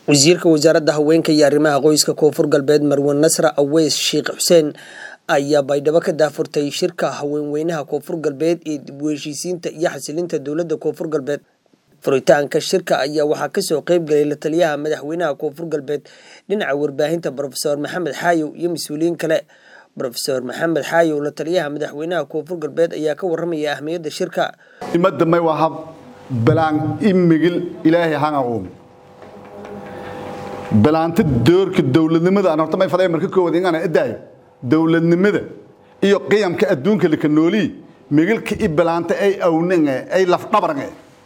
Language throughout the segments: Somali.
wasiirka wasaaradda haweenka iyo arrimaha qoyska koonfur galbeed marwan nasra aweys sheekh xuseen ayaa baydhabo ka daafurtay shirka haweenweynaha koonfur galbeed ee dib u heshiisiinta iyo xasilinta dowladda koonfur galbeed furitaanka shirka ayaa waxaa kasoo qeyb galay la taliyaha madaxweynaha koonfur galbeed dhinaca warbaahinta rofeor maxamed xaayow iyo mas-uuliyiin kale rofeor maxamed xaayow la taliyaha madaxweynaha koonfur galbeed ayaa ka waramaya ahmiyadda shirka imadamay waa hab balaan imigil ilaahay hanga uum balaanta doorka dowladnimada aan horta may faday marka koowaad inaan adaayo dowladnimada iyo qiyamka adduunka laka noolii migilka i balaanta ay awninge ay lafdhabarange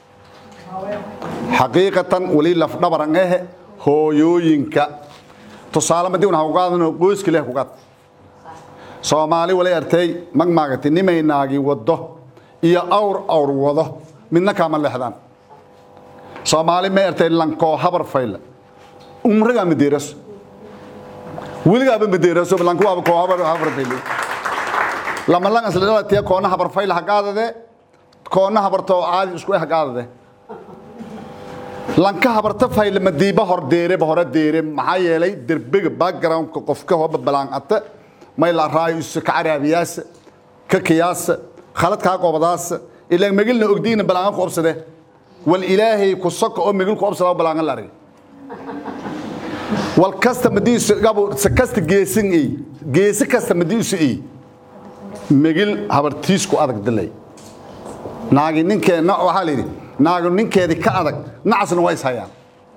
xaqiiqatan wali lafdhabarangehe hooyooyinka tusaale madii una kugaadano qoyska leh kugaad soomaali wali artay magmaagati nimaynaagi wado iyo awr awr wado midna kaama leexdaan soomaali may artay lankoo habar fayla umrigaa madeeraso weligaaba madeeraso lankuwaaba koo habar habar fayla lama lang isla dhalatiya koona habar fayla hagaadade koona habartoo caadi isku eh hagaadade lanka habarta fayla madiiba hor deereba hore deere maxaa yeelay derbega backgroundka qofka hoba balaangata may la raayo isu ka caraabiyaasa ka kiyaasa khaladkaa qobadaasa ilaa megilna ogdiina balaangan ku obsade wal ilaahay ku soka oo megil ku obsada balaangan la argay wal kasta madiisu gabu kasta geesin ay geesi kasta madiisu ay megil habartiis ku adag dilay naagi ninkeena waxaa la yidhi naagu ninkeedii ka adag nacasna waa ishayaan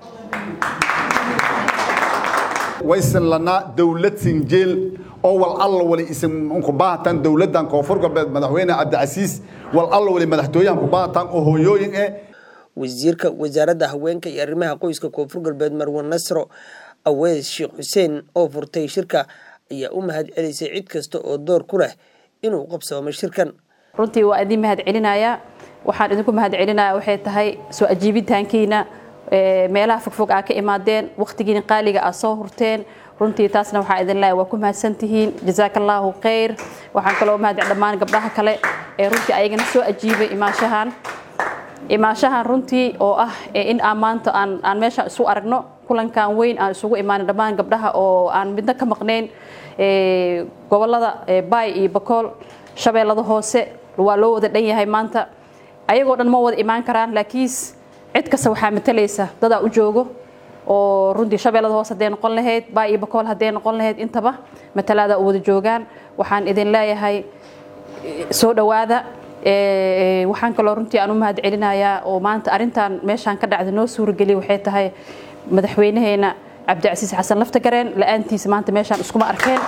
waysan lanaa dowlad sinjeel oo wal alla wali isin ku baahatan dowladdan koonfur galbeed madaxweyne cabdicasiis wal alla wali madaxtooyahan ku baahatan oo hooyooyin eh wasiirka wasaaradda haweenka iyo arrimaha qoyska koonfur galbeed marwan nasro aweys sheekh xuseen oo furtay shirka ayaa u mahad celisay cid kasta oo door ku leh inuu qabsoomo shirkan runtii waa idin mahad celinayaa waxaan idinku mahad celinaya waxay tahay soo ajiibitaankiina meelaha fogfog aa ka imaadeen wakhtigiina qaaliga aa soo hurteen runtii taasna waxaa idin leeyahay waa ku mahadsantihiin jazaaka allaahu khayr waxaan kaloo mahad dhammaan gabdhaha kale ee runtii ayagana soo ajiibay imaashahan imaashahan runtii oo ah in aan maanta aan aan meesha isu aragno kulankan weyn aan isugu imaanin dhammaan gabdhaha oo aan midna ka maqnayn gobolada baay iyo bakool shabeellada hoose waa loo wada dhan yahay maanta ayagoo dhan ma wada imaan karaan laakiin cid kasta waxaa matalaysa dadaa u joogo oo runtii shabeellada hoose hadday noqon lahayd baa iyo bakool hadday noqon lahayd intaba matalaada u wada joogaan waxaan idin leeyahay soo dhowaada waxaan kaloo runtii aan u mahad celinayaa oo maanta arrintan meeshaan ka dhacda noo suurageliya waxay tahay madaxweynaheena cabdicasiis xasan laftagareen la-aantiisa maanta meeshaan iskuma arkeen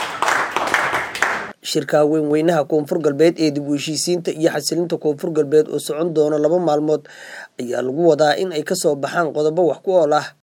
shirka haweenweynaha koonfur galbeed ee dib u heshiisiinta iyo xasilinta koonfur galbeed oo socon doono laba maalmood ayaa lagu wadaa in ay kasoo baxaan qodobo wax ku ool ah